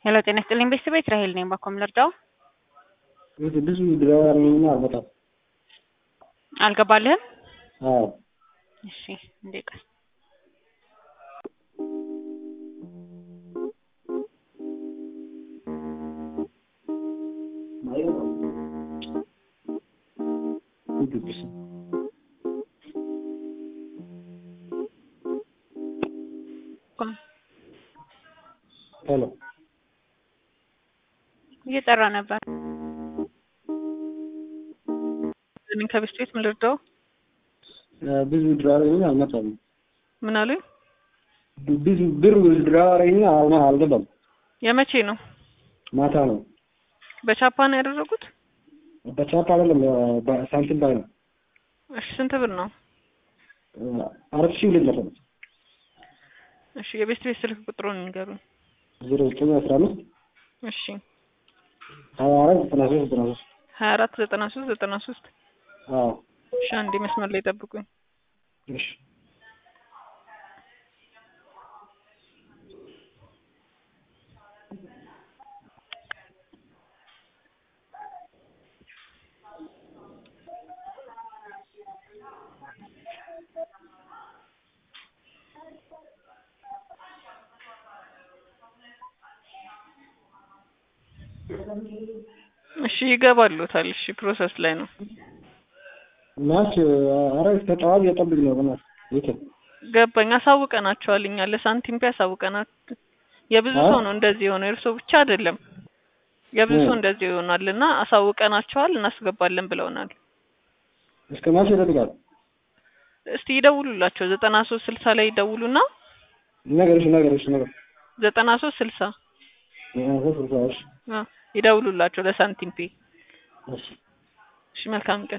ሄሎ ጤና ይስጥልኝ ቤተሰቦች ራሄል ነኝ። ባኮም ልርዳው? ብዙ ድራዋርኝና አልመጣም። አልገባልህም? አዎ እሺ እንዴ ቀስ ሄሎ እየጠራ ነበር። ምን ከቤት ቤት ምን ልርዳው? ብዙ ድራዋርኝና አልመጣም። ምን አሉኝ? ብዙ ብር ድራዋርኝና አልገባም። የመቼ ነው? ማታ ነው። በቻፓ ነው ያደረጉት? በቻፓ አይደለም ሳንቲም ባይ ነው። እሺ ስንት ብር ነው? አራት ሺህ ሁለት መቶ ነው። እሺ የቤት ቤት ስልክ ቁጥሩን ንገሩኝ። ዜሮ ዘጠኝ አስራ አምስት እሺ ሀያ አራት ዘጠና ሶስት ዘጠና ሶስት ሀያ አራት ዘጠና ሶስት ዘጠና ሶስት አዎ እሺ አንዴ መስመር ላይ ጠብቁኝ። እሺ እሺ ይገባሉታል። እሺ ፕሮሰስ ላይ ነው። ናች አረ ተጠዋቢ የጠብቅ ነው በናት ይተ ገባኝ። አሳውቀናቸዋል። እኛ ለሳንቲም ፒ አሳውቀናል። የብዙ ሰው ነው እንደዚህ የሆነው፣ የእርሶ ብቻ አይደለም። የብዙ ሰው እንደዚህ ይሆናል እና አሳውቀናቸዋል፣ እናስገባለን ብለውናል። እስከ ማች ይጠብቃል። እስቲ ይደውሉላቸው። ዘጠና ሶስት ስልሳ ላይ ይደውሉና ነገርሽ ነገርሽ ነገር ዘጠና ሶስት ስልሳ እሺ ይደውሉላቸው ለሳንቲም ፔ። እሺ እሺ መልካም ቀን።